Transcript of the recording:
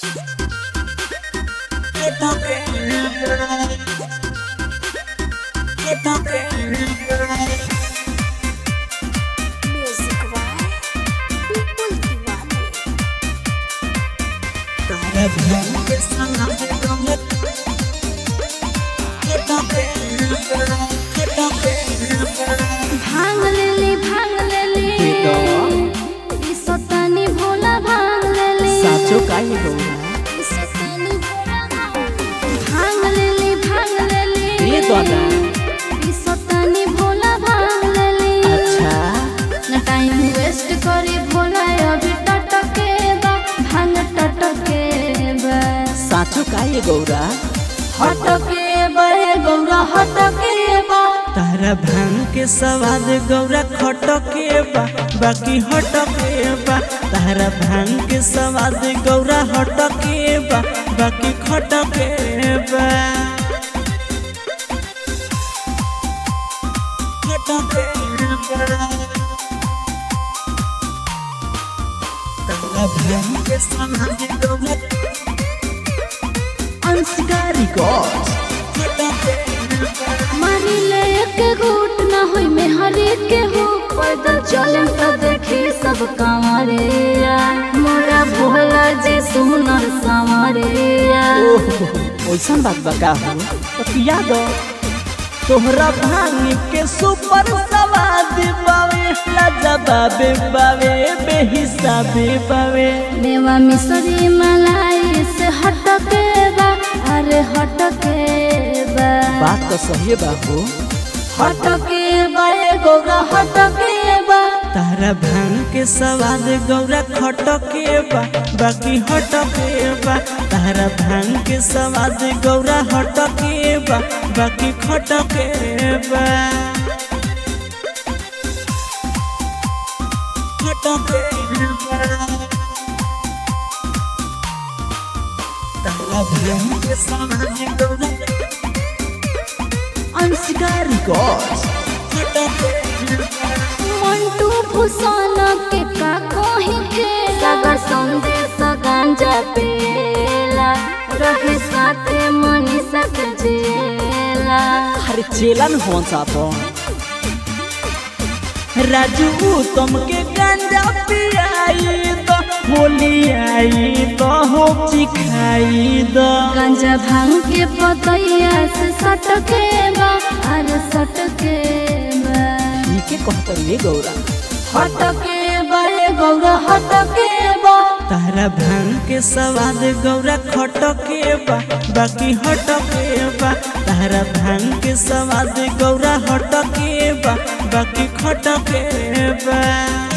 Music by People Diwali. भांग लेली भांग लेली ई सतानी भोला भांग लेली साचो काहे गौरा ई सतानी भोला भांग लेली भांग लेली ये दादा ई सतानी भोला भांग लेली अच्छा न टाइम वेस्ट करी भोला अभी टटके बा भांग टटके बा साचो काहे गौरा हटके बा हे गौरा हटके बा तारा भांग के सवाद गौरा खटके बा बाकी हटके बा तारा भांग के सवाद गौरा हटके बा बाकी खटके बा खटके बा तारा भांग के सवाद गौरा अंशकारी गॉड खटके बा मारी ले एक घूट ना होई में हरे के हो पैदल चले तो देखी सब कांवरिया मोरा भोला जी सुनर सांवरिया ओइसन बात बका हो तो पिया दो तोहरा भांग के सुपर सवाद बावे लाजवाबे बावे बेहिसाबे बावे मेवा मिसरी मलाई से हटके बा अरे हटके बा बात तो सही बा हो हटके बा ए गौरा हटके बा तारा भांग के सवाद गौरा खटके बा बाकी हटके बा तारा भांग के सवाद गौरा हटके बा बाकी खटके बा खटके बा तारा भांग के सवाद गौरा अंशकारी गॉड खटके बा मंटू फुसाना के का कोही के सागर संदेश गांजा पेला रहे साथे मनीषा के जेला अरे चेलन हो सापन राजू तुमके गंजा पियाई तो होली आई तो हो चिखाई दो गांजा भांग के पतैया से सटके बा अरे सटके बा के कहतर ये गौरा हटके बा ए गौरा हटके बा तारा भांग के सवाद गौरा खटके बा बाकी हटके बा तारा भांग के सवाद गौरा हटके बा बाकी खटके बा